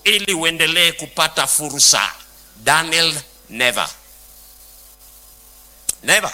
ili uendelee kupata fursa. Daniel never never.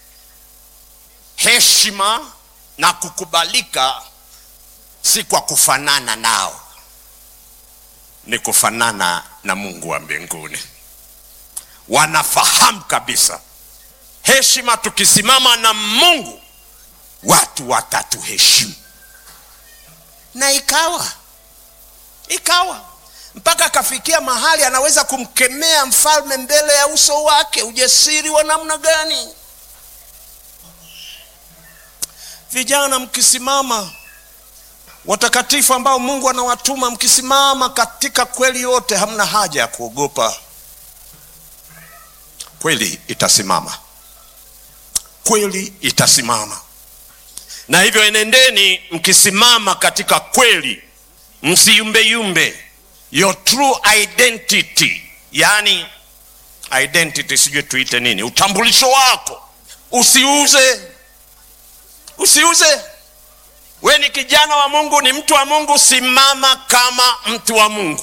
Heshima na kukubalika si kwa kufanana nao, ni kufanana na Mungu wa mbinguni. Wanafahamu kabisa heshima, tukisimama na Mungu watu watatuheshimu, na ikawa ikawa mpaka akafikia mahali anaweza kumkemea mfalme mbele ya uso wake. Ujasiri wa namna gani! Vijana mkisimama, watakatifu ambao Mungu anawatuma, mkisimama katika kweli yote, hamna haja ya kuogopa. Kweli itasimama, kweli itasimama. Na hivyo enendeni mkisimama katika kweli, msiyumbeyumbe your true identity, yani identity, sijui tuite nini, utambulisho wako usiuze, usiuze. We ni kijana wa Mungu, ni mtu wa Mungu, simama kama mtu wa Mungu.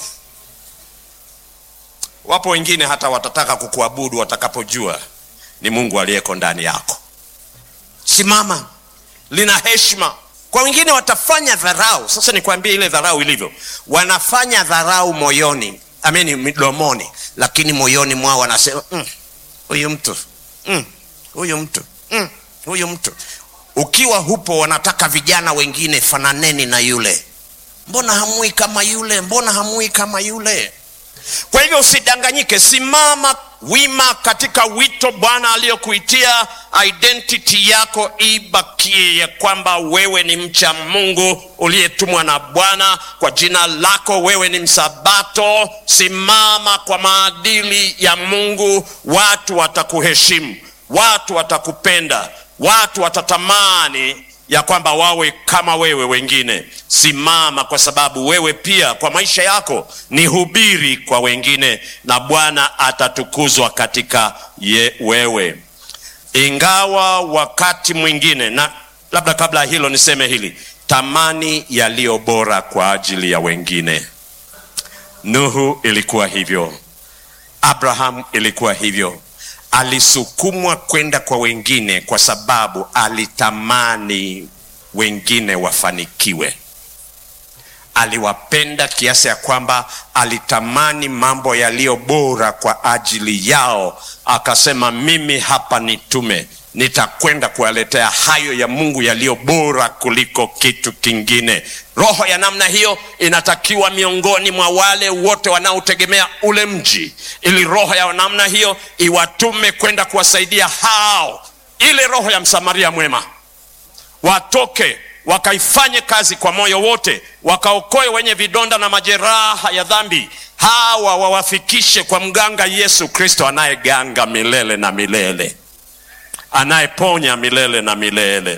Wapo wengine hata watataka kukuabudu watakapojua ni Mungu aliyeko ndani yako. Simama, lina heshima kwa wengine watafanya dharau. Sasa nikwambie ile dharau ilivyo, wanafanya dharau moyoni, ameni, midomoni, lakini moyoni mwao wanasema huyu mm, mtu huyu mm, mtu huyu mm, mtu. Ukiwa hupo, wanataka vijana wengine, fananeni na yule, mbona hamui kama yule, mbona hamui kama yule. Kwa hivyo usidanganyike, simama wima katika wito Bwana aliyokuitia. Identity yako ibakie ya kwamba wewe ni mcha Mungu uliyetumwa na Bwana kwa jina lako, wewe ni msabato. Simama kwa maadili ya Mungu, watu watakuheshimu, watu watakupenda, watu watatamani ya kwamba wawe kama wewe wengine. Simama kwa sababu wewe pia kwa maisha yako ni hubiri kwa wengine, na Bwana atatukuzwa katika ye wewe. Ingawa wakati mwingine, na labda kabla ya hilo niseme hili, tamani yaliyo bora kwa ajili ya wengine. Nuhu ilikuwa hivyo, Abraham ilikuwa hivyo alisukumwa kwenda kwa wengine kwa sababu alitamani wengine wafanikiwe. Aliwapenda kiasi ya kwamba alitamani mambo yaliyo bora kwa ajili yao. Akasema, mimi hapa nitume, nitakwenda kuwaletea hayo ya Mungu yaliyo bora kuliko kitu kingine. Roho ya namna hiyo inatakiwa miongoni mwa wale wote wanaotegemea ule mji, ili roho ya namna hiyo iwatume kwenda kuwasaidia hao, ile roho ya Msamaria mwema, watoke wakaifanye kazi kwa moyo wote, wakaokoe wenye vidonda na majeraha ya dhambi, hawa wawafikishe kwa mganga Yesu Kristo anayeganga milele na milele anayeponya milele na milele.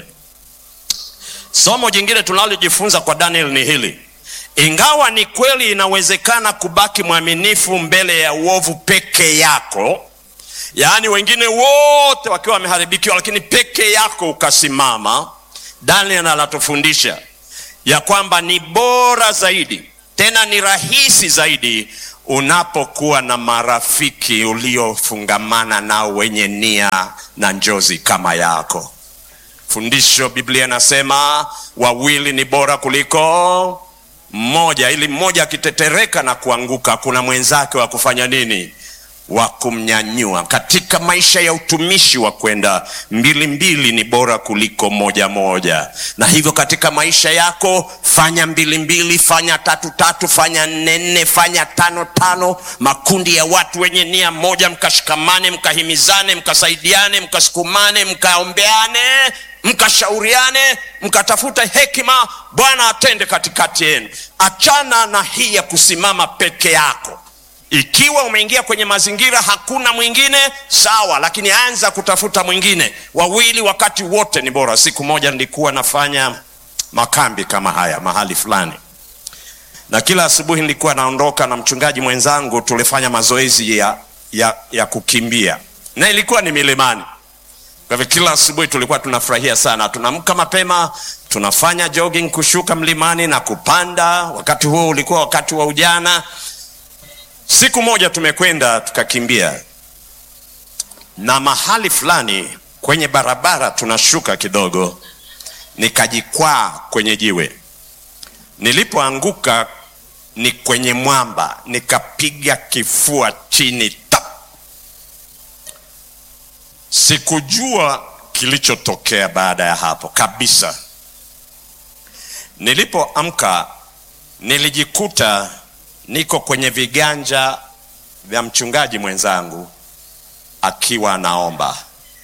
Somo jingine tunalojifunza kwa Daniel ni hili: ingawa ni kweli inawezekana kubaki mwaminifu mbele ya uovu peke yako, yaani wengine wote wakiwa wameharibikiwa, lakini peke yako ukasimama. Daniel anatufundisha ya kwamba ni bora zaidi, tena ni rahisi zaidi unapokuwa na marafiki uliofungamana nao wenye nia na njozi kama yako. Fundisho Biblia inasema wawili ni bora kuliko mmoja, ili mmoja akitetereka na kuanguka, kuna mwenzake wa kufanya nini? Wa kumnyanyua. Katika maisha ya utumishi wa kwenda mbili mbili ni bora kuliko moja moja, na hivyo katika maisha yako fanya mbili mbili, fanya tatu tatu, fanya nne nne, fanya tano tano, makundi ya watu wenye nia moja, mkashikamane, mkahimizane, mkasaidiane, mkasukumane, mkaombeane mkashauriane mkatafuta hekima, Bwana atende katikati yenu. Achana na hii ya kusimama peke yako. Ikiwa umeingia kwenye mazingira hakuna mwingine, sawa, lakini anza kutafuta mwingine. Wawili wakati wote ni bora. Siku moja nilikuwa nafanya makambi kama haya mahali fulani, na kila asubuhi nilikuwa naondoka na mchungaji mwenzangu, tulifanya mazoezi ya, ya, ya kukimbia na ilikuwa ni milimani. Kwa hivyo kila asubuhi tulikuwa tunafurahia sana, tunaamka mapema, tunafanya jogging, kushuka mlimani na kupanda. Wakati huo ulikuwa wakati wa ujana, Siku moja tumekwenda tukakimbia, na mahali fulani kwenye barabara tunashuka kidogo, nikajikwaa kwenye jiwe. Nilipoanguka ni kwenye mwamba, nikapiga kifua chini tap. Sikujua kilichotokea baada ya hapo kabisa. Nilipoamka nilijikuta niko kwenye viganja vya mchungaji mwenzangu akiwa anaomba.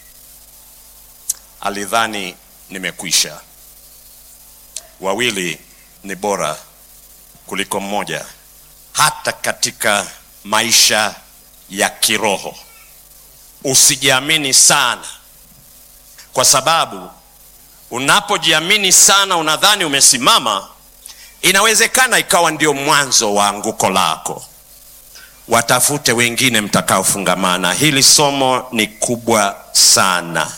Alidhani nimekwisha. Wawili ni bora kuliko mmoja, hata katika maisha ya kiroho. Usijiamini sana, kwa sababu unapojiamini sana, unadhani umesimama, inawezekana ikawa ndio mwanzo wa anguko lako. Watafute wengine mtakaofungamana. Hili somo ni kubwa sana,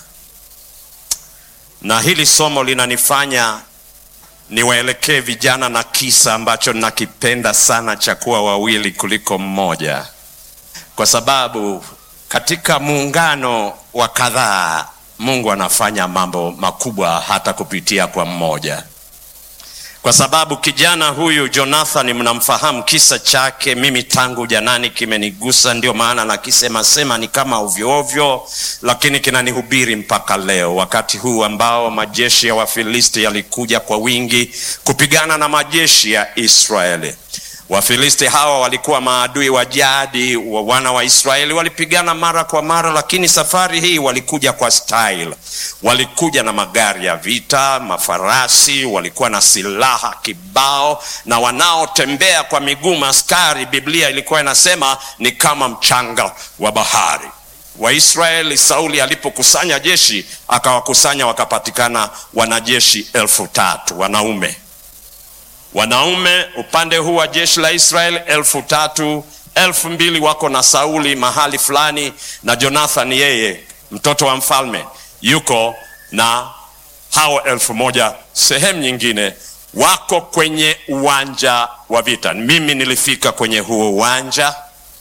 na hili somo linanifanya niwaelekee vijana na kisa ambacho nakipenda sana cha kuwa wawili kuliko mmoja, kwa sababu katika muungano wa kadhaa Mungu anafanya mambo makubwa hata kupitia kwa mmoja. Kwa sababu kijana huyu Jonathan, mnamfahamu kisa chake, mimi tangu janani kimenigusa, ndio maana nakisema sema ni kama ovyo ovyo, lakini kinanihubiri mpaka leo, wakati huu ambao majeshi ya Wafilisti yalikuja kwa wingi kupigana na majeshi ya Israeli. Wafilisti hawa walikuwa maadui wa jadi wa wana wa Israeli, walipigana mara kwa mara, lakini safari hii walikuja kwa style. Walikuja na magari ya vita, mafarasi, walikuwa na silaha kibao, na wanaotembea kwa miguu maskari, Biblia ilikuwa inasema ni kama mchanga wa bahari. Waisraeli, Sauli alipokusanya jeshi, akawakusanya wakapatikana wanajeshi elfu tatu wanaume wanaume upande huu wa jeshi la Israeli elfu tatu elfu mbili wako na Sauli mahali fulani, na Jonathan yeye mtoto wa mfalme yuko na hao elfu moja sehemu nyingine, wako kwenye uwanja wa vita. Mimi nilifika kwenye huo uwanja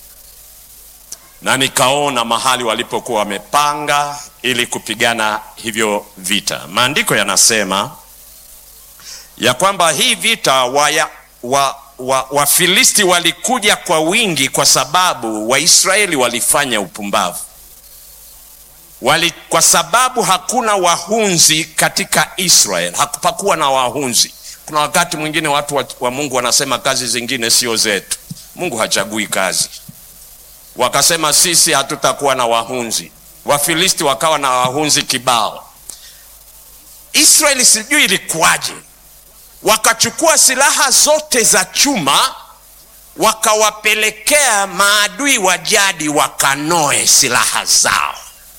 na nikaona mahali walipokuwa wamepanga ili kupigana hivyo vita. Maandiko yanasema ya kwamba hii vita waya, wa, wa, Wafilisti walikuja kwa wingi kwa sababu Waisraeli walifanya upumbavu wali, kwa sababu hakuna wahunzi katika Israel, hakupakuwa na wahunzi. Kuna wakati mwingine watu wa, wa Mungu wanasema kazi zingine sio zetu. Mungu hachagui kazi. Wakasema sisi hatutakuwa na wahunzi. Wafilisti wakawa na wahunzi kibao. Israeli sijui ilikuwaje wakachukua silaha zote za chuma wakawapelekea maadui wa jadi wakanoe silaha zao.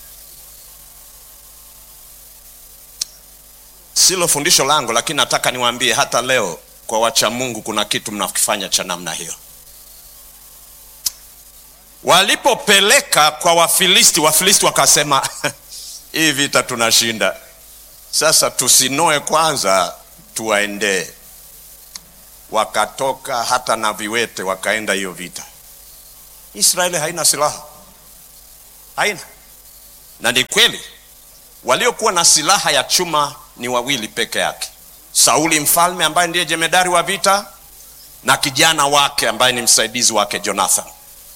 Silo fundisho langu, lakini nataka niwaambie hata leo kwa wacha Mungu kuna kitu mnakifanya cha namna hiyo. Walipopeleka kwa Wafilisti, Wafilisti wakasema hii vita tunashinda, sasa tusinoe kwanza tuwaendee. Wakatoka hata na viwete wakaenda hiyo vita. Israeli haina silaha, haina. Na ni kweli waliokuwa na silaha ya chuma ni wawili peke yake, Sauli mfalme ambaye ndiye jemedari wa vita na kijana wake ambaye ni msaidizi wake Jonathan.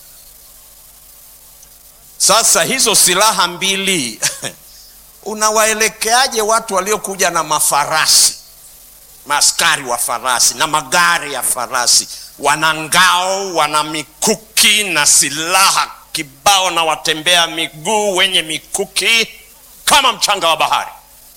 Sasa hizo silaha mbili unawaelekeaje watu waliokuja na mafarasi maaskari wa farasi na magari ya farasi, wana ngao, wana mikuki na silaha kibao, na watembea miguu wenye mikuki kama mchanga wa bahari.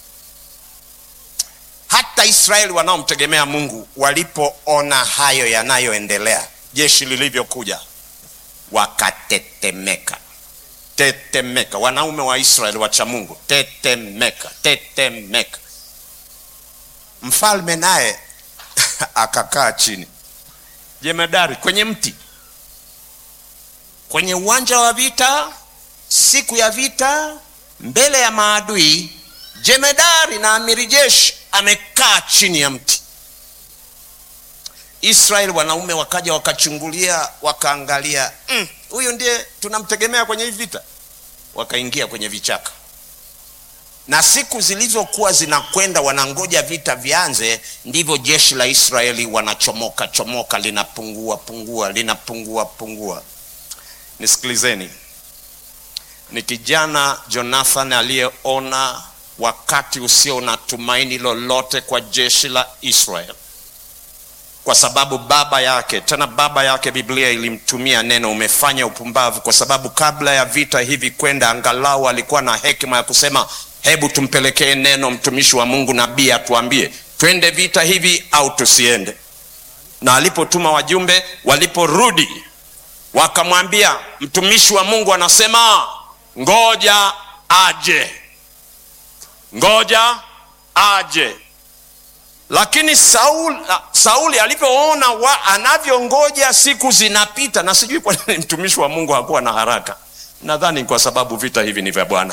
Hata Israeli wanaomtegemea Mungu walipoona hayo yanayoendelea, jeshi lilivyokuja, wakatetemeka. Tetemeka, wanaume wa Israeli wacha Mungu, tetemeka, tetemeka. Mfalme naye akakaa chini, jemedari kwenye mti, kwenye uwanja wa vita, siku ya vita, mbele ya maadui. Jemedari na amiri jeshi amekaa chini ya mti. Israeli wanaume wakaja wakachungulia, wakaangalia, huyu mm, ndiye tunamtegemea kwenye hii vita. Wakaingia kwenye vichaka, na siku zilizokuwa zinakwenda, wanangoja vita vianze, ndivyo jeshi la Israeli wanachomoka chomoka, linapungua pungua, linapungua pungua. Nisikilizeni, ni kijana Jonathan aliyeona wakati usio na tumaini lolote kwa jeshi la Israeli kwa sababu baba yake tena baba yake Biblia ilimtumia neno umefanya upumbavu, kwa sababu kabla ya vita hivi kwenda, angalau alikuwa na hekima ya kusema hebu tumpelekee neno mtumishi wa Mungu nabii atuambie twende vita hivi au tusiende. Na alipotuma wajumbe, waliporudi wakamwambia mtumishi wa Mungu anasema ngoja aje, ngoja aje lakini Sauli, Sauli alivyoona anavyongoja siku zinapita, na sijui kwa nini mtumishi wa Mungu hakuwa na haraka. Nadhani kwa sababu vita hivi ni vya Bwana.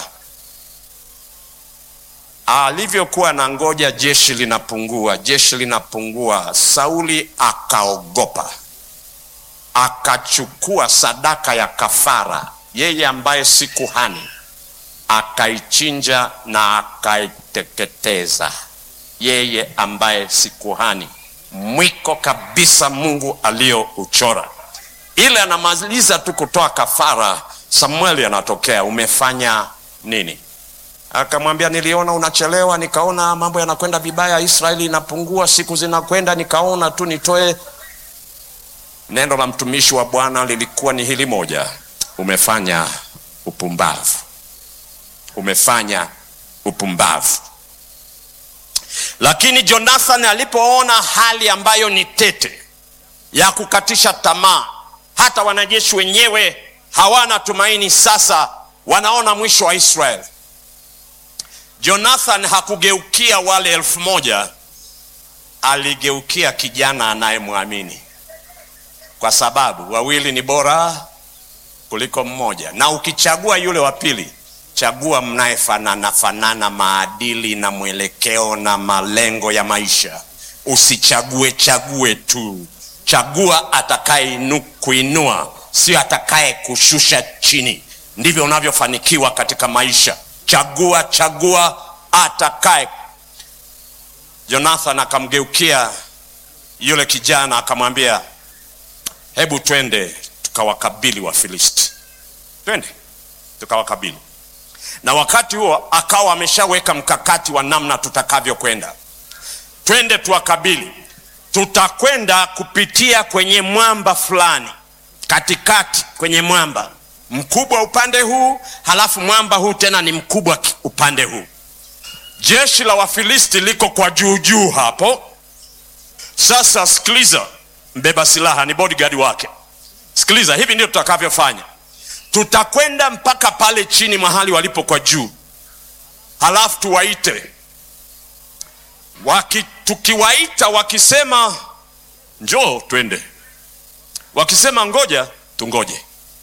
Alivyokuwa na ngoja, jeshi linapungua, jeshi linapungua, Sauli akaogopa, akachukua sadaka ya kafara, yeye ambaye si kuhani, akaichinja na akaiteketeza yeye ambaye si kuhani, mwiko kabisa Mungu aliyouchora. Ile anamaliza tu kutoa kafara, Samueli anatokea, umefanya nini? Akamwambia, niliona unachelewa, nikaona mambo yanakwenda vibaya, Israeli inapungua, siku zinakwenda, nikaona tu nitoe. Neno la mtumishi wa Bwana lilikuwa ni hili moja, umefanya upumbavu, umefanya upumbavu. Lakini Jonathan alipoona hali ambayo ni tete ya kukatisha tamaa, hata wanajeshi wenyewe hawana tumaini, sasa wanaona mwisho wa Israeli. Jonathan hakugeukia wale elfu moja, aligeukia kijana anayemwamini, kwa sababu wawili ni bora kuliko mmoja, na ukichagua yule wa pili chagua mnayefanana fanana maadili na mwelekeo na malengo ya maisha. Usichague chague tu, chagua atakaye kuinua, sio atakaye kushusha chini. Ndivyo unavyofanikiwa katika maisha. Chagua chagua atakaye. Jonathan akamgeukia yule kijana akamwambia, hebu twende tukawakabili Wafilisti, twende tukawakabili na wakati huo akawa ameshaweka mkakati wa namna tutakavyokwenda. Twende tuwakabili, tutakwenda kupitia kwenye mwamba fulani, katikati kwenye mwamba mkubwa upande huu, halafu mwamba huu tena ni mkubwa upande huu. Jeshi la Wafilisti liko kwa juu juu hapo. Sasa sikiliza, mbeba silaha ni bodyguard wake. Sikiliza, hivi ndio tutakavyofanya tutakwenda mpaka pale chini mahali walipo kwa juu, halafu tuwaite waki, tukiwaita wakisema njoo twende, wakisema ngoja tungoje.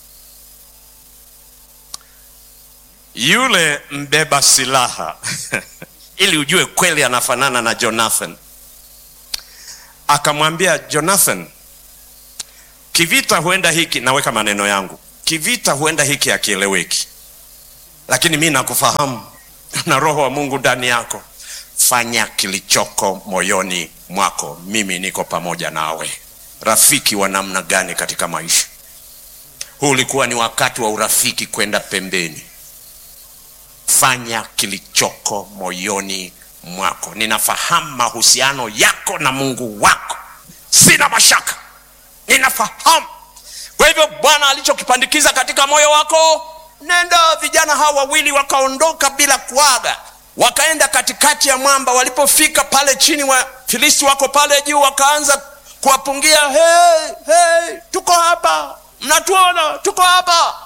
Yule mbeba silaha ili ujue kweli anafanana na Jonathan, akamwambia Jonathan, kivita huenda hiki, naweka maneno yangu kivita huenda hiki hakieleweki, lakini mi nakufahamu na roho wa Mungu ndani yako. Fanya kilichoko moyoni mwako, mimi niko pamoja nawe. Rafiki wa namna gani katika maisha? Huu ulikuwa ni wakati wa urafiki kwenda pembeni. Fanya kilichoko moyoni mwako. Ninafahamu mahusiano yako na Mungu wako, sina mashaka, ninafahamu kwa hivyo Bwana alichokipandikiza katika moyo wako, nenda. Vijana hawa wawili wakaondoka bila kuaga, wakaenda katikati ya mwamba. Walipofika pale chini, wa Filisti wako pale juu, wakaanza kuwapungia, hey, hey, tuko hapa, mnatuona, tuko hapa.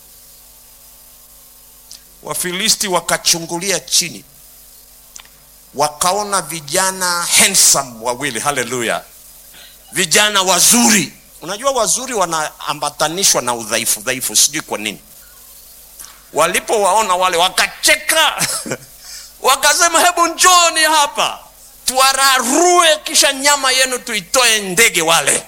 Wafilisti wakachungulia chini, wakaona vijana handsome wawili, haleluya, vijana wazuri Unajua, wazuri wanaambatanishwa na udhaifu dhaifu, sijui kwa nini. Walipowaona wale wakacheka wakasema, hebu njoni hapa tuwararue kisha nyama yenu tuitoe ndege wale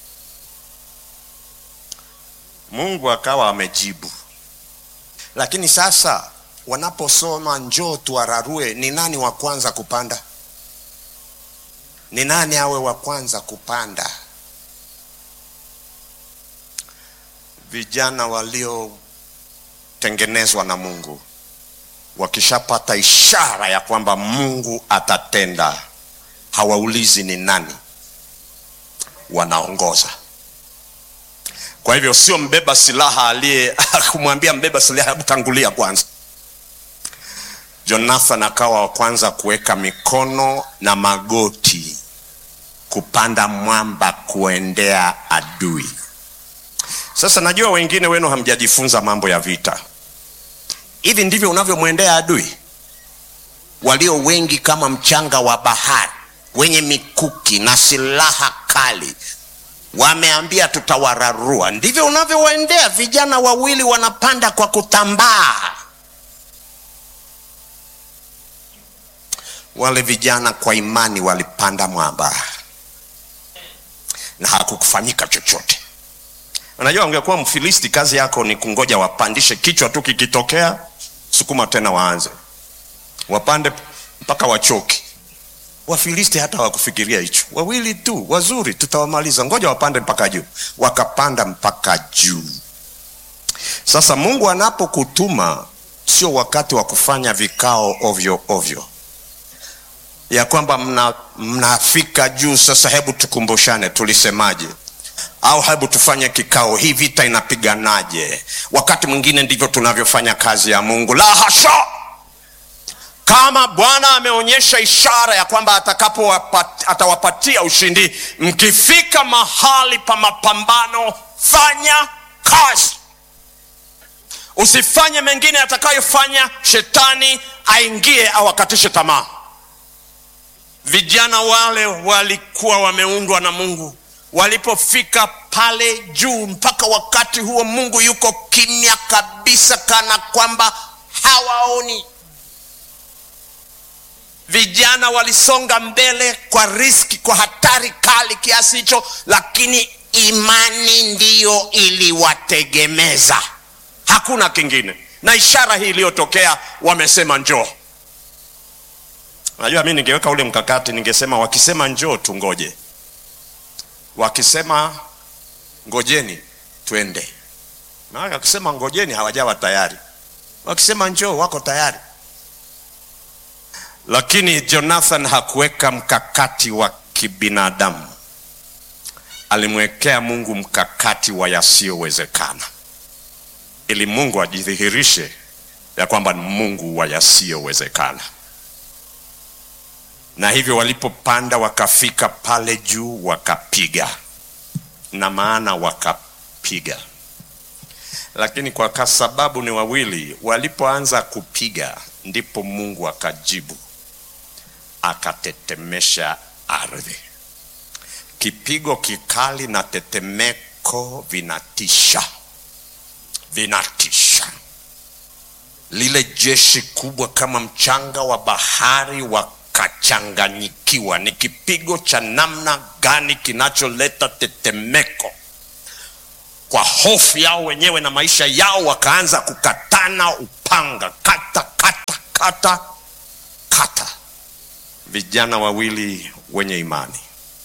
mungu akawa amejibu lakini sasa wanaposoma njoo tuwararue ni nani wa kwanza kupanda ni nani awe wa kwanza kupanda vijana waliotengenezwa na mungu wakishapata ishara ya kwamba mungu atatenda hawaulizi ni nani wanaongoza kwa hivyo sio mbeba silaha aliye kumwambia mbeba silaha hebu tangulia kwanza jonathan akawa wa kwanza kuweka mikono na magoti kupanda mwamba kuendea adui sasa najua wengine wenu hamjajifunza mambo ya vita hivi ndivyo unavyomwendea adui walio wengi kama mchanga wa bahari wenye mikuki na silaha kali wameambia tutawararua ndivyo unavyowaendea vijana wawili wanapanda kwa kutambaa wale vijana kwa imani walipanda mwamba na hakukufanyika chochote unajua ungekuwa mfilisti kazi yako ni kungoja wapandishe kichwa tu kikitokea sukuma tena waanze wapande mpaka wachoki wafilisti hata hawakufikiria hicho wawili tu wazuri tutawamaliza ngoja wapande mpaka juu wakapanda mpaka juu sasa mungu anapokutuma sio wakati wa kufanya vikao ovyo ovyo ya kwamba mna, mnafika juu sasa hebu tukumbushane tulisemaje au hebu tufanye kikao hii vita inapiganaje wakati mwingine ndivyo tunavyofanya kazi ya mungu la hasha kama bwana ameonyesha ishara ya kwamba atakapo atawapatia ushindi mkifika mahali pa mapambano fanya kazi usifanye mengine atakayofanya shetani aingie awakatishe tamaa vijana wale walikuwa wameundwa na mungu walipofika pale juu mpaka wakati huo mungu yuko kimya kabisa kana kwamba hawaoni vijana walisonga mbele kwa riski kwa hatari kali kiasi hicho lakini imani ndiyo iliwategemeza hakuna kingine na ishara hii iliyotokea wamesema njoo najua mi ningeweka ule mkakati ningesema wakisema njoo tungoje wakisema ngojeni twende maana wakisema ngojeni hawajawa tayari wakisema njoo wako tayari lakini jonathan hakuweka mkakati wa kibinadamu alimwekea mungu mkakati wa yasiyowezekana ili mungu ajidhihirishe ya kwamba ni mungu wa yasiyowezekana na hivyo walipopanda wakafika pale juu wakapiga na maana wakapiga lakini kwa sababu ni wawili walipoanza kupiga ndipo mungu akajibu akatetemesha ardhi kipigo kikali na tetemeko vinatisha vinatisha lile jeshi kubwa kama mchanga wa bahari wakachanganyikiwa ni kipigo cha namna gani kinacholeta tetemeko kwa hofu yao wenyewe na maisha yao wakaanza kukatana upanga kata kata kata kata vijana wawili wenye imani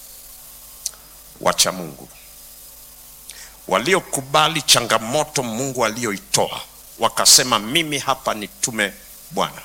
wacha mungu waliokubali changamoto mungu aliyoitoa wakasema mimi hapa nitume bwana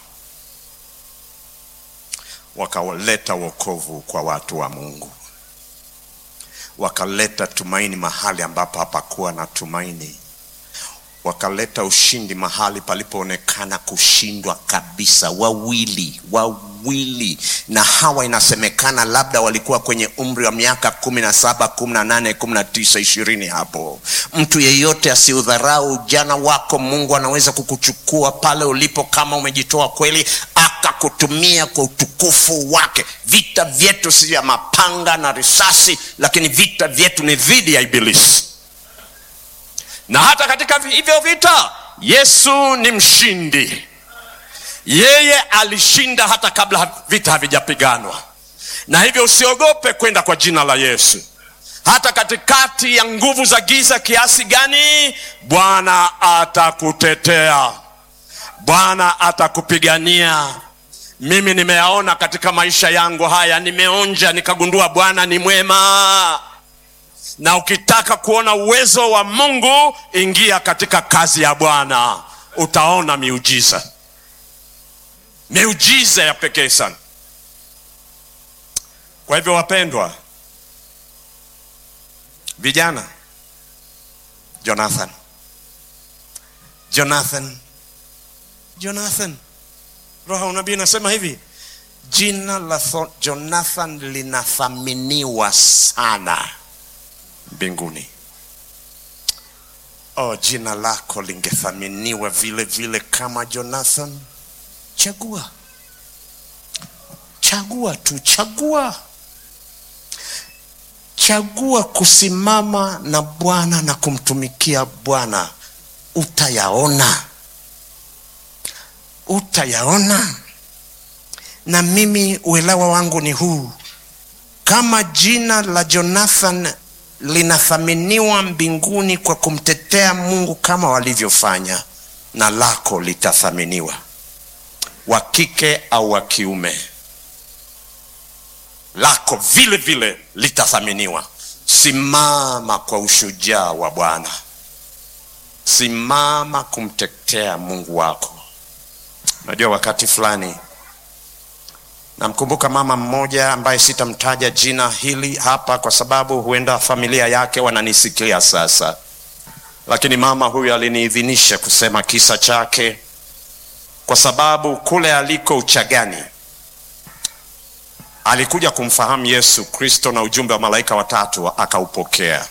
wakaleta wokovu kwa watu wa mungu wakaleta tumaini mahali ambapo hapakuwa na tumaini wakaleta ushindi mahali palipoonekana kushindwa kabisa wawili wawili na hawa inasemekana labda walikuwa kwenye umri wa miaka kumi na saba kumi na nane kumi na tisa ishirini hapo mtu yeyote asiudharau ujana wako mungu anaweza kukuchukua pale ulipo kama umejitoa kweli akakutumia kwa utukufu wake vita vyetu si ya mapanga na risasi lakini vita vyetu ni dhidi ya ibilisi na hata katika hivyo vita yesu ni mshindi yeye alishinda hata kabla vita havijapiganwa na hivyo usiogope kwenda kwa jina la Yesu hata katikati ya nguvu za giza kiasi gani, Bwana atakutetea, Bwana atakupigania. Mimi nimeyaona katika maisha yangu haya, nimeonja nikagundua Bwana ni mwema. Na ukitaka kuona uwezo wa Mungu, ingia katika kazi ya Bwana, utaona miujiza, miujiza ya pekee sana. Kwa hivyo wapendwa, vijana, Jonathan, Jonathan, Jonathan, roho ya unabii inasema hivi, jina la tho- Jonathan linathaminiwa sana mbinguni. Oh, jina lako lingethaminiwa vile vile kama Jonathan. Chagua, chagua tu, chagua chagua kusimama na Bwana na kumtumikia Bwana, utayaona, utayaona. Na mimi uelewa wangu ni huu, kama jina la Jonathan linathaminiwa mbinguni kwa kumtetea Mungu kama walivyofanya, na lako litathaminiwa, wa kike au wa kiume lako vile vile litathaminiwa. Simama kwa ushujaa wa Bwana, simama kumtetea Mungu wako. Unajua, wakati fulani namkumbuka mama mmoja ambaye sitamtaja jina hili hapa kwa sababu huenda familia yake wananisikia sasa, lakini mama huyu aliniidhinisha kusema kisa chake kwa sababu kule aliko Uchagani alikuja kumfahamu Yesu Kristo na ujumbe wa malaika watatu akaupokea.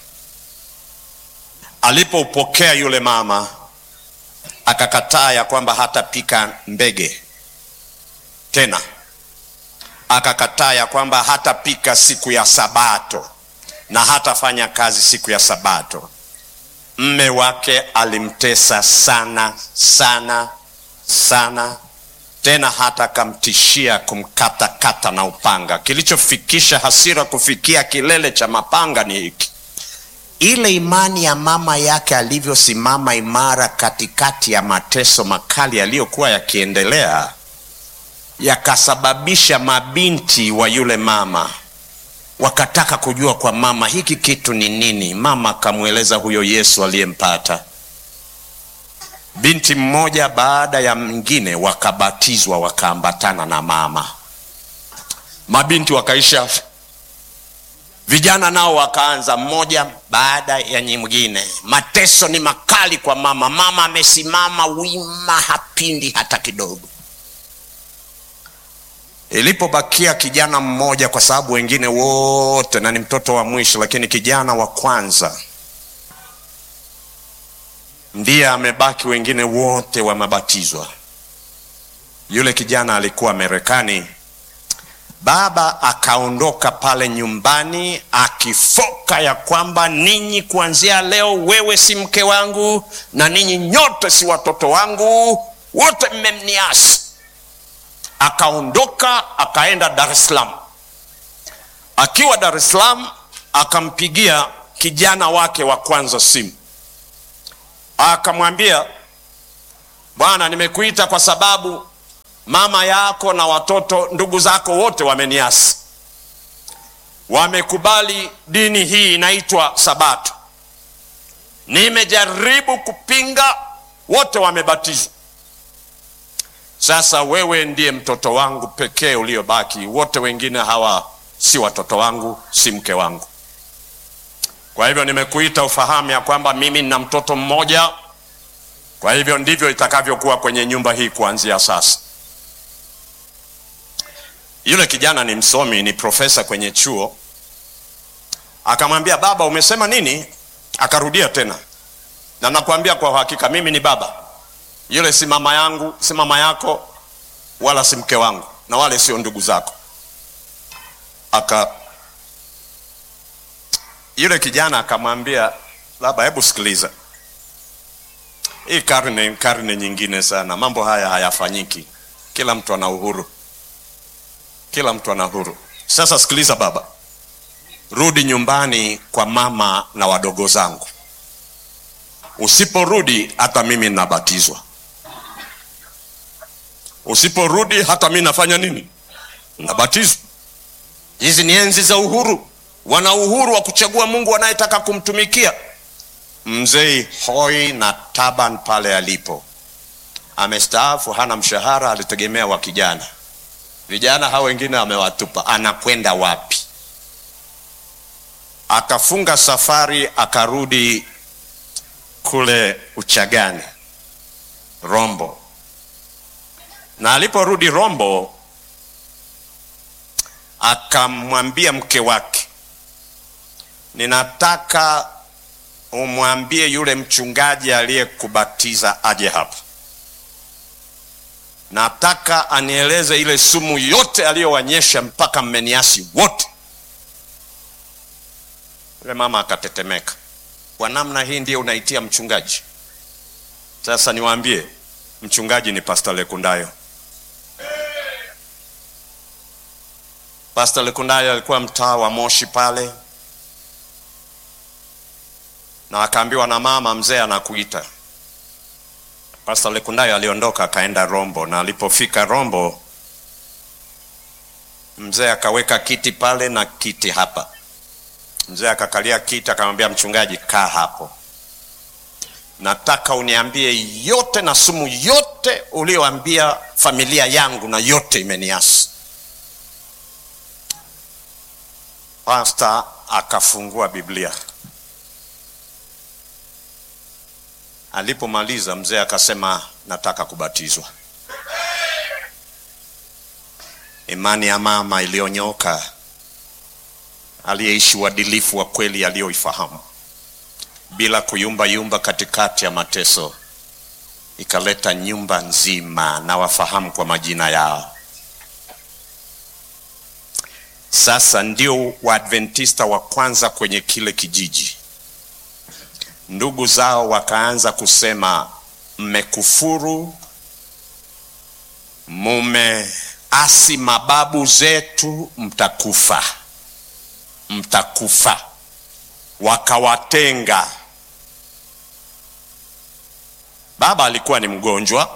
Alipoupokea yule mama akakataa ya kwamba hatapika mbege tena, akakataa ya kwamba hatapika siku ya Sabato na hatafanya kazi siku ya Sabato. Mme wake alimtesa sana sana sana tena hata akamtishia kumkatakata na upanga. Kilichofikisha hasira kufikia kilele cha mapanga ni hiki: ile imani ya mama yake alivyosimama imara katikati ya mateso makali yaliyokuwa yakiendelea, yakasababisha mabinti wa yule mama wakataka kujua kwa mama hiki kitu ni nini. Mama akamweleza huyo Yesu aliyempata binti mmoja baada ya mwingine wakabatizwa wakaambatana na mama. Mabinti wakaisha, vijana nao wakaanza, mmoja baada ya nyingine. Mateso ni makali kwa mama. Mama amesimama wima, hapindi hata kidogo. Ilipobakia kijana mmoja, kwa sababu wengine wote, na ni mtoto wa mwisho, lakini kijana wa kwanza ndiye amebaki, wengine wote wamebatizwa. Yule kijana alikuwa Marekani. Baba akaondoka pale nyumbani akifoka ya kwamba ninyi, kuanzia leo, wewe si mke wangu na ninyi nyote si watoto wangu, wote mmemniasi. Akaondoka akaenda Dar es Salaam. Akiwa Dar es Salaam, akampigia kijana wake wa kwanza simu akamwambia bwana, nimekuita kwa sababu mama yako na watoto ndugu zako wote wameniasi, wamekubali dini hii inaitwa Sabato. Nimejaribu kupinga, wote wamebatizwa. Sasa wewe ndiye mtoto wangu pekee uliobaki, wote wengine hawa si watoto wangu, si mke wangu. Kwa hivyo nimekuita ufahamu ya kwamba mimi nina mtoto mmoja. Kwa hivyo ndivyo itakavyokuwa kwenye nyumba hii kuanzia sasa. Yule kijana ni msomi, ni profesa kwenye chuo. Akamwambia, baba, umesema nini? Akarudia tena, na nakwambia kwa uhakika, mimi ni baba. Yule si mama yangu, si mama yako, wala si mke wangu, na wale sio ndugu zako. Aka yule kijana akamwambia, baba, hebu sikiliza, hii karne karne nyingine sana, mambo haya hayafanyiki. Kila mtu ana uhuru, kila mtu ana uhuru. Sasa sikiliza baba, rudi nyumbani kwa mama na wadogo zangu. Usiporudi hata mimi nabatizwa. Usiporudi hata mimi nafanya nini? Nabatizwa. Hizi ni enzi za uhuru, wana uhuru wa kuchagua Mungu wanayetaka kumtumikia. Mzee hoi na taban pale alipo, amestaafu, hana mshahara, alitegemea wa kijana. Vijana hao wengine amewatupa, anakwenda wapi? Akafunga safari, akarudi kule Uchagani, Rombo, na aliporudi Rombo akamwambia mke wake, ninataka umwambie yule mchungaji aliyekubatiza aje hapa, nataka anieleze ile sumu yote aliyowanyesha mpaka mmeniasi wote. Yule mama akatetemeka. Kwa namna hii ndiyo unaitia mchungaji? Sasa niwaambie, mchungaji ni Pastor Lekundayo. Pastor Lekundayo alikuwa mtaa wa Moshi pale, na akaambiwa na mama, mzee anakuita. Pastor Lekundayo aliondoka akaenda Rombo, na alipofika Rombo, mzee akaweka kiti pale na kiti hapa. Mzee akakalia kiti, akamwambia mchungaji, kaa hapo, nataka uniambie yote na sumu yote ulioambia familia yangu, na yote imeniasi. Pasta akafungua Biblia. Alipomaliza mzee akasema, nataka kubatizwa. Imani ya mama iliyonyoka, aliyeishi uadilifu wa kweli aliyoifahamu, bila kuyumba yumba katikati ya mateso, ikaleta nyumba nzima na wafahamu kwa majina yao. Sasa ndio Waadventista wa kwanza kwenye kile kijiji. Ndugu zao wakaanza kusema, mmekufuru, mumeasi mababu zetu, mtakufa, mtakufa. Wakawatenga. Baba alikuwa ni mgonjwa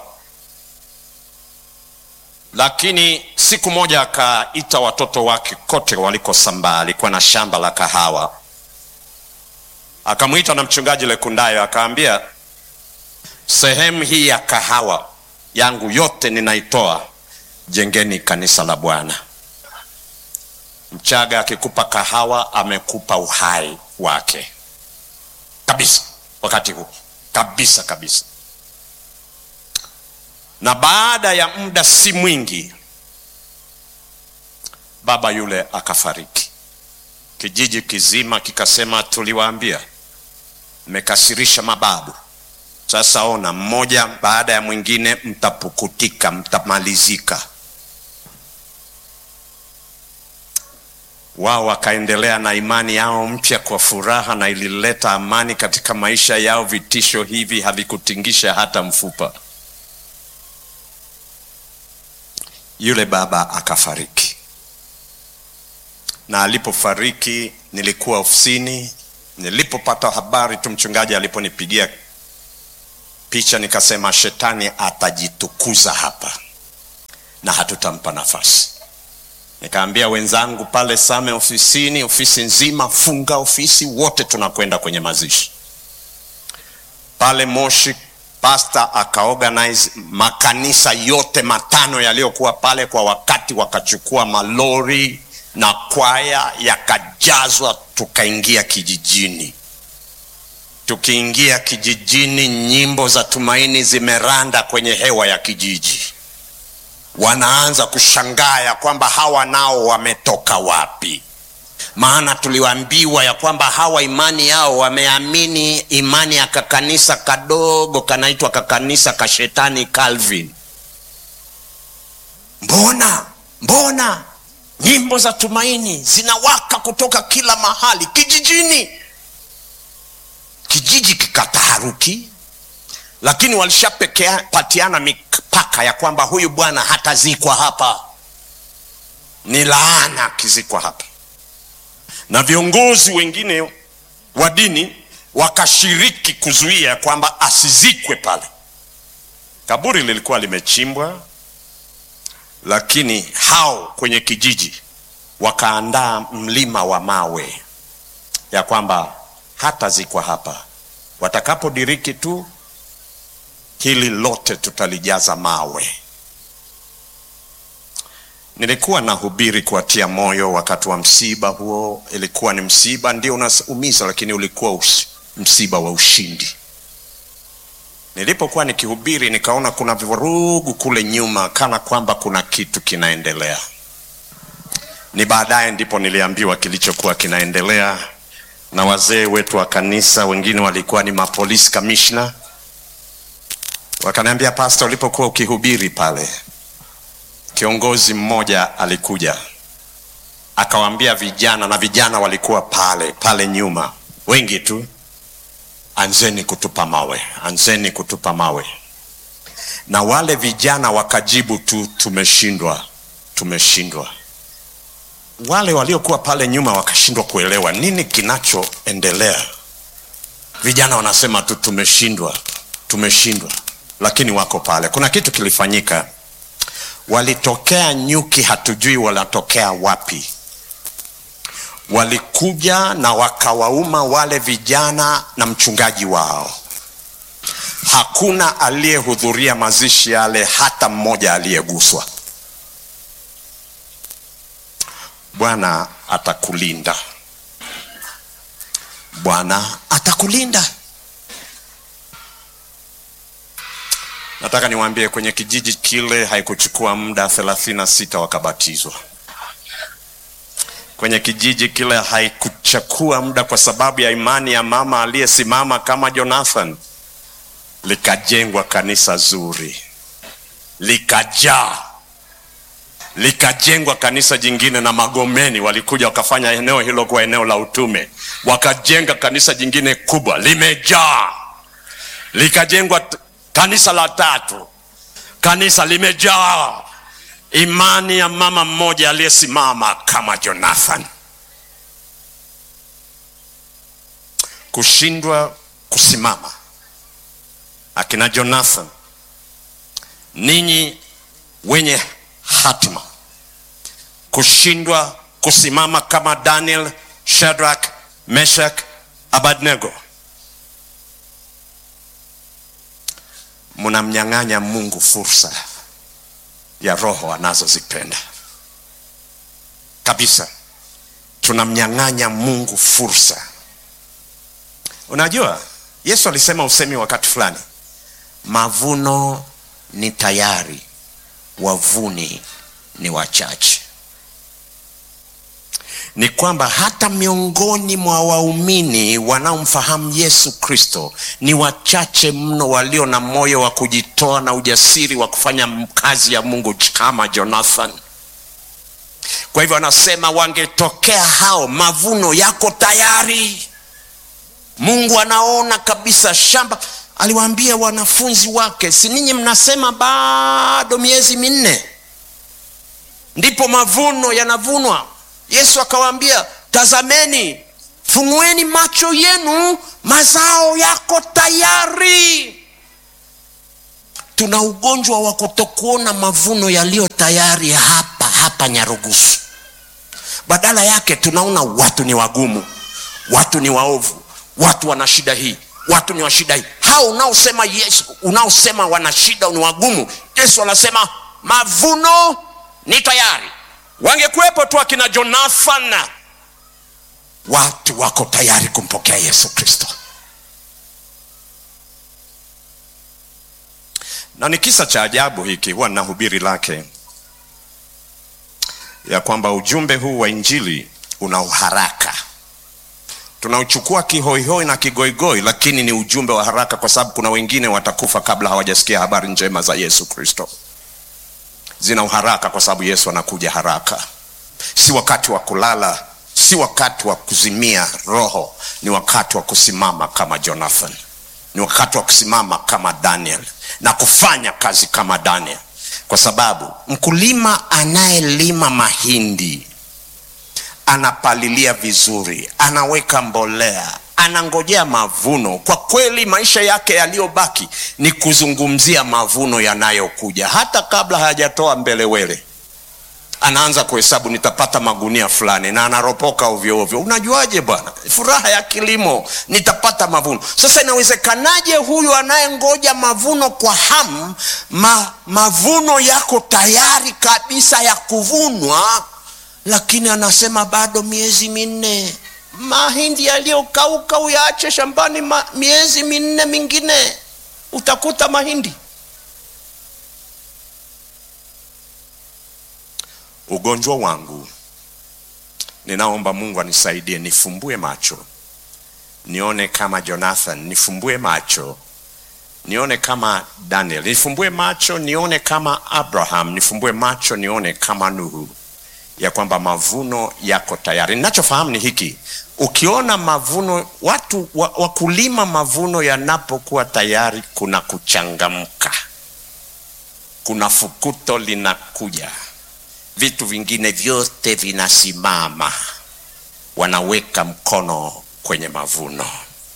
lakini siku moja akaita watoto wake kote walikosambaa. Alikuwa na shamba la kahawa, akamwita na mchungaji Lekundayo akaambia, sehemu hii ya kahawa yangu yote ninaitoa, jengeni kanisa la Bwana. Mchaga akikupa kahawa amekupa uhai wake kabisa, wakati huu kabisa kabisa na baada ya muda si mwingi baba yule akafariki. Kijiji kizima kikasema, tuliwaambia mmekasirisha mababu. Sasa ona, mmoja baada ya mwingine mtapukutika, mtamalizika. Wao wakaendelea na imani yao mpya kwa furaha, na ilileta amani katika maisha yao. Vitisho hivi havikutingisha hata mfupa. Yule baba akafariki, na alipofariki nilikuwa ofisini. Nilipopata habari tu, mchungaji aliponipigia picha, nikasema shetani atajitukuza hapa na hatutampa nafasi. Nikaambia wenzangu pale Same ofisini, ofisi nzima, funga ofisi, wote tunakwenda kwenye mazishi pale Moshi. Pasta akaorganize makanisa yote matano yaliyokuwa pale kwa wakati, wakachukua malori na kwaya, yakajazwa. Tukaingia kijijini. Tukiingia kijijini, nyimbo za tumaini zimeranda kwenye hewa ya kijiji. Wanaanza kushangaa ya kwamba hawa nao wametoka wapi? Maana tuliwaambiwa ya kwamba hawa imani yao wameamini imani ya kakanisa kadogo kanaitwa kakanisa ka shetani Calvin. Mbona mbona nyimbo za tumaini zinawaka kutoka kila mahali kijijini? Kijiji kikataharuki, lakini walishapatiana mipaka ya kwamba huyu bwana hatazikwa hapa ni laana akizikwa hapa na viongozi wengine wa dini wakashiriki kuzuia kwamba asizikwe pale kaburi lilikuwa limechimbwa lakini hao kwenye kijiji wakaandaa mlima wa mawe ya kwamba hatazikwa hapa watakapodiriki tu hili lote tutalijaza mawe nilikuwa nahubiri kuwatia moyo wakati wa msiba huo ilikuwa ni msiba ndio unaumiza lakini ulikuwa usi, msiba wa ushindi nilipokuwa nikihubiri nikaona kuna vurugu kule nyuma kana kwamba kuna kitu kinaendelea ni baadaye ndipo niliambiwa kilichokuwa kinaendelea na wazee wetu wa kanisa wengine walikuwa ni mapolisi kamishna wakaniambia pasta ulipokuwa ukihubiri pale kiongozi mmoja alikuja akawaambia vijana na vijana walikuwa pale pale nyuma wengi tu anzeni kutupa mawe anzeni kutupa mawe na wale vijana wakajibu tu tumeshindwa tumeshindwa wale waliokuwa pale nyuma wakashindwa kuelewa nini kinachoendelea vijana wanasema tu tumeshindwa tumeshindwa lakini wako pale kuna kitu kilifanyika walitokea nyuki hatujui wanatokea wapi walikuja na wakawauma wale vijana na mchungaji wao hakuna aliyehudhuria mazishi yale hata mmoja aliyeguswa bwana atakulinda bwana atakulinda nataka niwaambie kwenye kijiji kile haikuchukua muda thelathini na sita wakabatizwa kwenye kijiji kile haikuchukua muda kwa sababu ya imani ya mama aliyesimama kama jonathan likajengwa kanisa zuri likajaa likajengwa kanisa jingine na magomeni walikuja wakafanya eneo hilo kuwa eneo la utume wakajenga kanisa jingine kubwa limejaa likajengwa t- kanisa la tatu kanisa limejaa imani ya mama mmoja aliyesimama kama jonathan kushindwa kusimama akina jonathan ninyi wenye hatima kushindwa kusimama kama daniel shadrak meshak abadnego mnamnyang'anya mungu fursa ya roho anazozipenda kabisa tunamnyang'anya mungu fursa unajua yesu alisema usemi wakati fulani mavuno ni tayari wavuni ni wachache ni kwamba hata miongoni mwa waumini wanaomfahamu yesu kristo ni wachache mno walio na moyo wa kujitoa na ujasiri wa kufanya kazi ya mungu kama jonathan kwa hivyo anasema wangetokea hao mavuno yako tayari mungu anaona kabisa shamba aliwaambia wanafunzi wake si ninyi mnasema bado miezi minne ndipo mavuno yanavunwa yesu akawaambia tazameni fungueni macho yenu mazao yako tayari tuna ugonjwa wa kutokuona mavuno yaliyo tayari hapa hapa nyarugusu badala yake tunaona watu ni wagumu watu ni waovu watu wana shida hii watu ni wa shida hii hao unaosema yesu unaosema wana shida ni wagumu yesu anasema mavuno ni tayari wangekuwepo tu akina jonathan watu wako tayari kumpokea yesu kristo na ni kisa cha ajabu hiki huwa na hubiri lake ya kwamba ujumbe huu wa injili una uharaka tunauchukua kihoihoi na kigoigoi lakini ni ujumbe wa haraka kwa sababu kuna wengine watakufa kabla hawajasikia habari njema za yesu kristo zina uharaka kwa sababu yesu anakuja haraka si wakati wa kulala si wakati wa kuzimia roho ni wakati wa kusimama kama jonathan ni wakati wa kusimama kama daniel na kufanya kazi kama daniel kwa sababu mkulima anayelima mahindi anapalilia vizuri, anaweka mbolea, anangojea mavuno. Kwa kweli maisha yake yaliyobaki ni kuzungumzia mavuno yanayokuja, hata kabla hayajatoa mbelewele anaanza kuhesabu nitapata magunia fulani, na anaropoka ovyo ovyo. Unajuaje bwana? Furaha ya kilimo, nitapata mavuno. Sasa inawezekanaje huyu anayengoja mavuno kwa hamu, ma, mavuno yako tayari kabisa ya kuvunwa, lakini anasema bado miezi minne. Mahindi yaliyokauka uyaache shambani ma, miezi minne mingine utakuta mahindi ugonjwa wangu ninaomba mungu anisaidie nifumbue macho nione kama jonathan nifumbue macho nione kama daniel nifumbue macho nione kama abraham nifumbue macho nione kama nuhu ya kwamba mavuno yako tayari ninachofahamu ni hiki ukiona mavuno watu wa, wakulima mavuno yanapokuwa tayari kuna kuchangamka kuna fukuto linakuja vitu vingine vyote vinasimama, wanaweka mkono kwenye mavuno.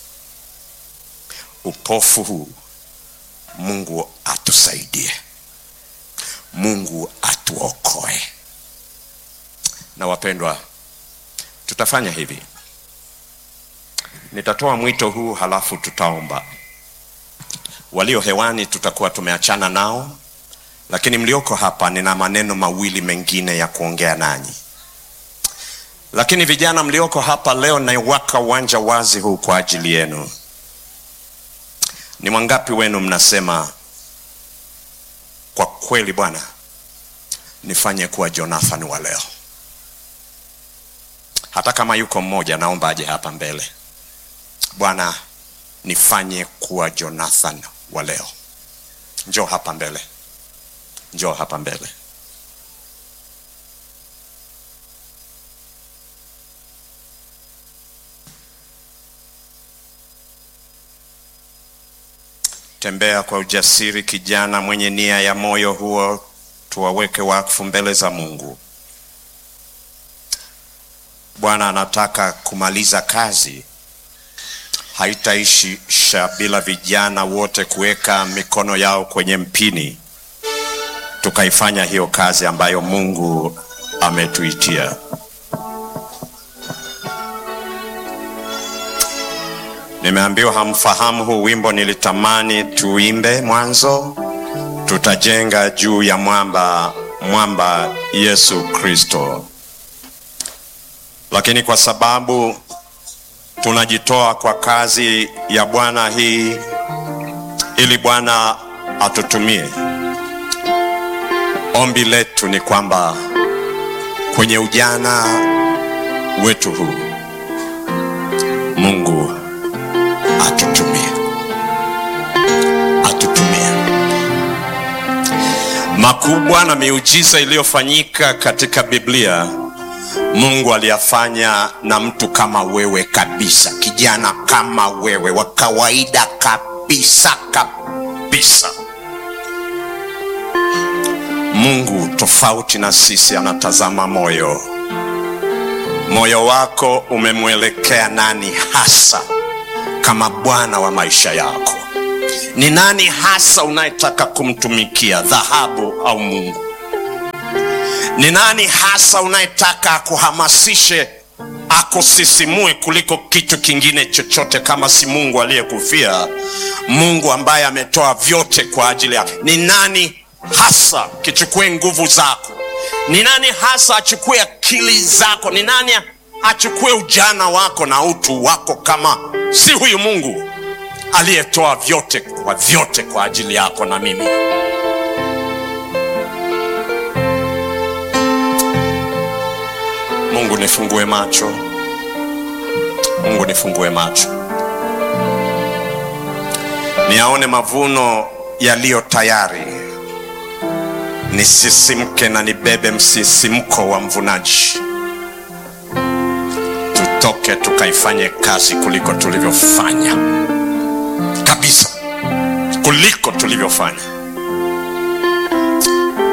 Upofu huu Mungu atusaidie, Mungu atuokoe. Na wapendwa, tutafanya hivi, nitatoa mwito huu halafu tutaomba. Walio hewani tutakuwa tumeachana nao lakini mlioko hapa nina maneno mawili mengine ya kuongea nanyi. Lakini vijana mlioko hapa leo, naiwaka uwanja wazi huu kwa ajili yenu. Ni wangapi wenu mnasema kwa kweli, Bwana nifanye kuwa Jonathan wa leo? Hata kama yuko mmoja, naomba aje hapa mbele. Bwana nifanye kuwa Jonathan wa leo. Njoo hapa mbele njoo hapa mbele. Tembea kwa ujasiri, kijana mwenye nia ya moyo huo, tuwaweke wakfu mbele za Mungu. Bwana anataka kumaliza kazi, haitaisha bila vijana wote kuweka mikono yao kwenye mpini tukaifanya hiyo kazi ambayo Mungu ametuitia. Nimeambiwa hamfahamu huu wimbo, nilitamani tuimbe mwanzo. Tutajenga juu ya mwamba, mwamba Yesu Kristo. Lakini kwa sababu tunajitoa kwa kazi ya Bwana hii, ili Bwana atutumie Ombi letu ni kwamba kwenye ujana wetu huu Mungu atutumie, atutumie. Makubwa na miujiza iliyofanyika katika Biblia, Mungu aliyafanya na mtu kama wewe kabisa, kijana kama wewe, wa kawaida kabisa kabisa. Mungu tofauti na sisi anatazama moyo. Moyo wako umemwelekea nani hasa kama Bwana wa maisha yako? Ni nani hasa unayetaka kumtumikia, dhahabu au Mungu? Ni nani hasa unayetaka akuhamasishe, akusisimue kuliko kitu kingine chochote, kama si Mungu aliyekufia, Mungu ambaye ametoa vyote kwa ajili yako? Ni nani hasa kichukue nguvu zako? Ni nani hasa achukue akili zako? Ni nani achukue ujana wako na utu wako, kama si huyu Mungu aliyetoa vyote kwa vyote kwa ajili yako na mimi? Mungu nifungue macho, Mungu nifungue macho, niyaone mavuno yaliyo tayari nisisimke na nibebe msisimko wa mvunaji. Tutoke tukaifanye kazi kuliko tulivyofanya kabisa, kuliko tulivyofanya.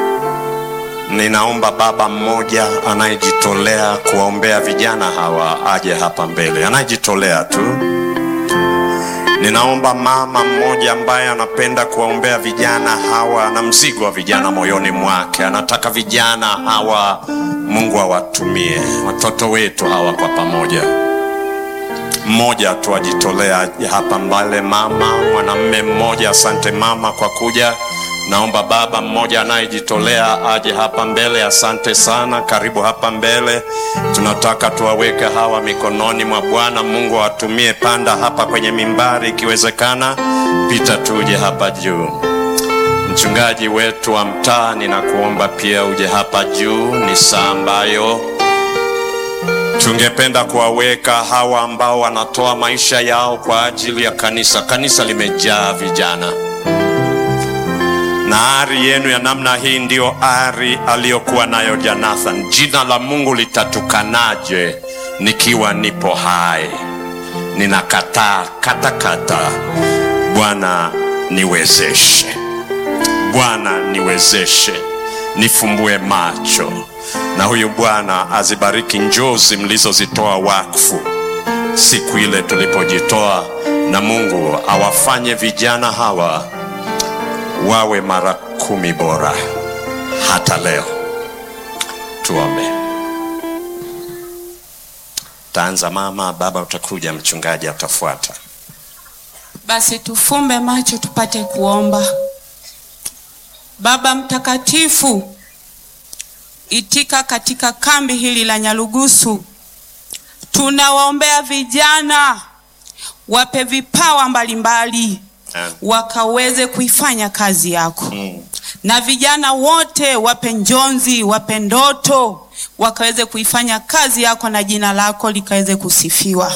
Ninaomba baba mmoja anayejitolea kuwaombea vijana hawa aje hapa mbele, anayejitolea tu. Ninaomba mama mmoja ambaye anapenda kuwaombea vijana hawa na mzigo wa vijana moyoni mwake, anataka vijana hawa Mungu awatumie watoto wetu hawa kwa pamoja. Mmoja tu ajitolea aje hapa mbele, mama mwanamme mmoja. Asante mama kwa kuja. Naomba baba mmoja anayejitolea aje hapa mbele. Asante sana, karibu hapa mbele. Tunataka tuwaweke hawa mikononi mwa Bwana. Mungu awatumie. Panda hapa kwenye mimbari ikiwezekana, pita tuje hapa juu. Mchungaji wetu wa mtaa, ninakuomba pia uje hapa juu. Ni saa ambayo tungependa kuwaweka hawa ambao wanatoa maisha yao kwa ajili ya kanisa. Kanisa limejaa vijana na ari yenu ya namna hii ndiyo ari aliyokuwa nayo Jonathan. Jina la Mungu litatukanaje nikiwa nipo hai? Ninakataa katakata. Bwana niwezeshe, Bwana niwezeshe, nifumbue macho, na huyu Bwana azibariki njozi mlizozitoa wakfu siku ile tulipojitoa, na Mungu awafanye vijana hawa wawe mara kumi bora hata leo. Tuombe. Taanza mama, baba utakuja, mchungaji atafuata. Basi tufumbe macho tupate kuomba. Baba mtakatifu, itika katika kambi hili la Nyarugusu, tunawaombea vijana, wape vipawa mbalimbali wakaweze kuifanya kazi yako Mm. na vijana wote wape njonzi, wape ndoto, wakaweze kuifanya kazi yako na jina lako likaweze kusifiwa.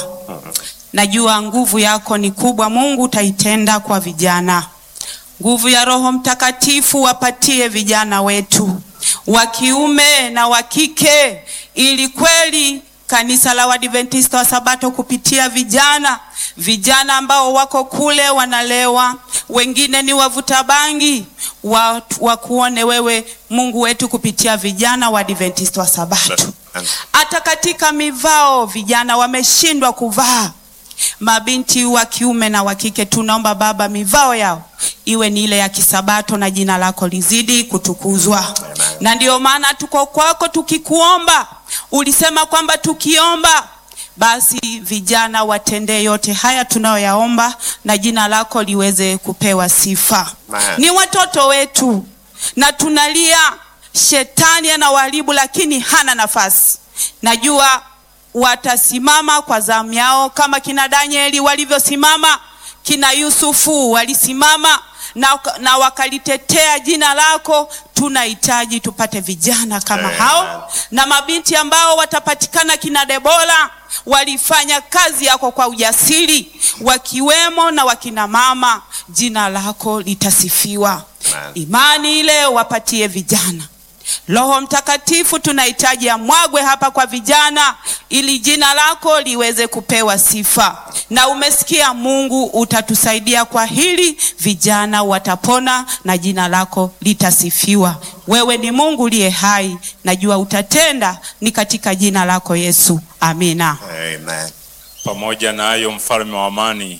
Najua nguvu yako ni kubwa, Mungu utaitenda kwa vijana. Nguvu ya Roho Mtakatifu wapatie vijana wetu wa kiume na wa kike, ili kweli kanisa la Waadventista wa Sabato kupitia vijana vijana ambao wako kule wanalewa, wengine ni wavuta bangi, wa, wakuone wewe Mungu wetu kupitia vijana wa Adventista wa Sabato. Hata katika mivao vijana wameshindwa kuvaa. Mabinti wa kiume na wa kike, tunaomba Baba, mivao yao iwe ni ile ya kisabato na jina lako lizidi kutukuzwa. Na ndio maana tuko kwako tukikuomba, ulisema kwamba tukiomba basi vijana watendee yote haya tunayoyaomba na jina lako liweze kupewa sifa. Amen. Ni watoto wetu na tunalia, shetani anawaharibu, lakini hana nafasi. Najua watasimama kwa zamu yao kama kina Danieli walivyosimama, kina Yusufu walisimama na, na wakalitetea jina lako. Tunahitaji tupate vijana kama Amen. hao na mabinti ambao watapatikana kina Debora walifanya kazi yako kwa ujasiri, wakiwemo na wakina mama. Jina lako litasifiwa. Amen. Imani ile wapatie vijana. Roho Mtakatifu tunahitaji amwagwe hapa kwa vijana, ili jina lako liweze kupewa sifa. Na umesikia Mungu, utatusaidia kwa hili, vijana watapona na jina lako litasifiwa. Wewe ni Mungu uliye hai, najua utatenda, ni katika jina lako Yesu, amina. Amen. Pamoja na hayo, mfalme wa amani,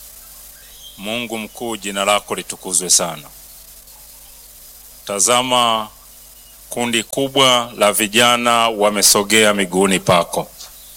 Mungu mkuu, jina lako litukuzwe sana. Tazama, kundi kubwa la vijana wamesogea miguuni pako,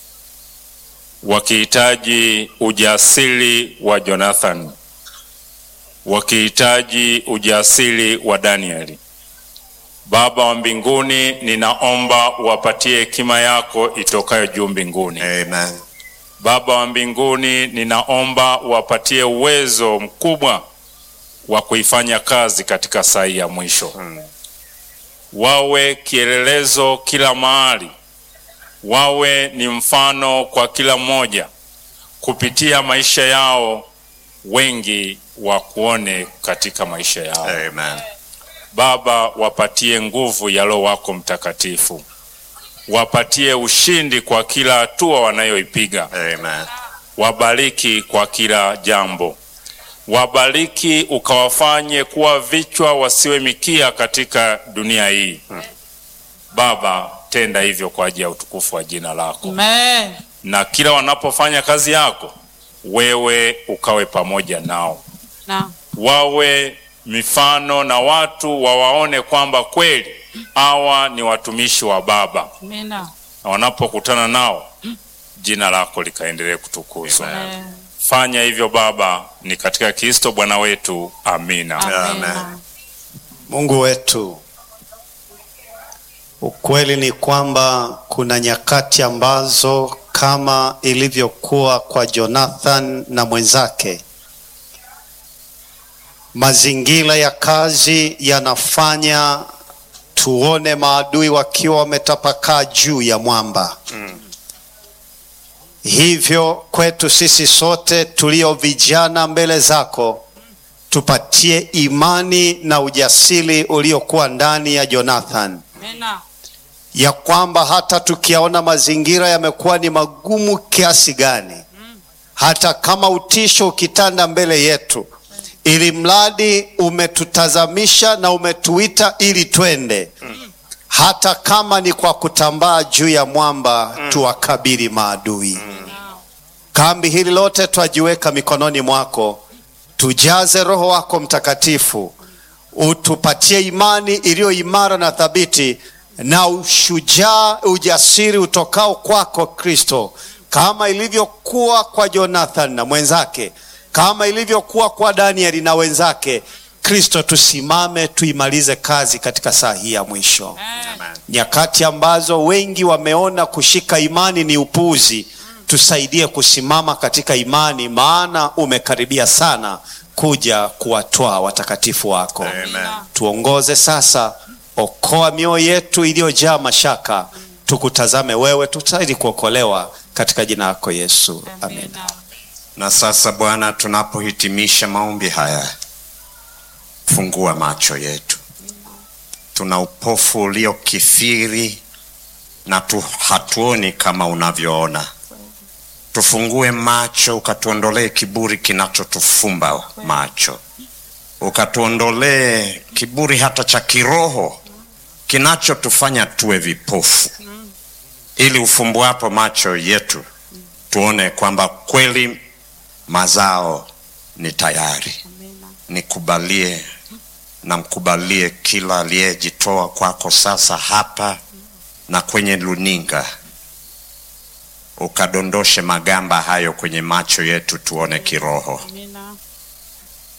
wakihitaji ujasiri wa Jonathan, wakihitaji ujasiri wa Danieli. Baba wa mbinguni, ninaomba uwapatie hekima yako itokayo juu mbinguni. Amen. Baba wa mbinguni, ninaomba uwapatie uwezo mkubwa wa kuifanya kazi katika saa hii ya mwisho. Wawe kielelezo kila mahali, wawe ni mfano kwa kila mmoja. Kupitia maisha yao, wengi wakuone katika maisha yao. Amen. Baba, wapatie nguvu ya Roho wako Mtakatifu, wapatie ushindi kwa kila hatua wanayoipiga, Amen. wabariki kwa kila jambo, wabariki ukawafanye kuwa vichwa wasiwe mikia katika dunia hii. Baba, tenda hivyo kwa ajili ya utukufu wa jina lako, Amen. na kila wanapofanya kazi yako, wewe ukawe pamoja nao, Na wawe mifano na watu wawaone kwamba kweli hawa ni watumishi wa Baba, Amina. na wanapokutana nao jina lako likaendelee kutukuzwa. Amen. Fanya hivyo Baba, ni katika Kristo Bwana wetu, amina. Amina. Mungu wetu, ukweli ni kwamba kuna nyakati ambazo kama ilivyokuwa kwa Jonathan na mwenzake, mazingira ya kazi yanafanya tuone maadui wakiwa wametapakaa juu ya mwamba. Hivyo kwetu sisi sote tulio vijana mbele zako tupatie imani na ujasiri uliokuwa ndani ya Jonathan, Amina. ya kwamba hata tukiyaona mazingira yamekuwa ni magumu kiasi gani, hata kama utisho ukitanda mbele yetu, ili mradi umetutazamisha na umetuita ili twende, hata kama ni kwa kutambaa juu ya mwamba, tuwakabili maadui. Kambi hili lote twajiweka mikononi mwako, tujaze Roho wako Mtakatifu, utupatie imani iliyo imara na thabiti na ushujaa, ujasiri utokao kwako Kristo, kama ilivyokuwa kwa Jonathan na mwenzake, kama ilivyokuwa kwa Danieli na wenzake. Kristo, tusimame tuimalize kazi katika saa hii ya mwisho nyakati ambazo wengi wameona kushika imani ni upuuzi, tusaidie kusimama katika imani, maana umekaribia sana kuja kuwatwaa watakatifu wako. Tuongoze sasa, okoa mioyo yetu iliyojaa mashaka, tukutazame wewe, tutahili kuokolewa katika jina lako Yesu, amen. Amina. Na sasa Bwana, tunapohitimisha maombi haya, fungua macho yetu. Tuna upofu uliokithiri na tu, hatuoni kama unavyoona. Tufungue macho, ukatuondolee kiburi kinachotufumba macho, ukatuondolee kiburi hata cha kiroho kinachotufanya tuwe vipofu, ili ufumbuapo macho yetu tuone kwamba kweli mazao ni tayari. Nikubalie na mkubalie kila aliyejitoa kwako sasa hapa na kwenye luninga, ukadondoshe magamba hayo kwenye macho yetu tuone kiroho. Amina.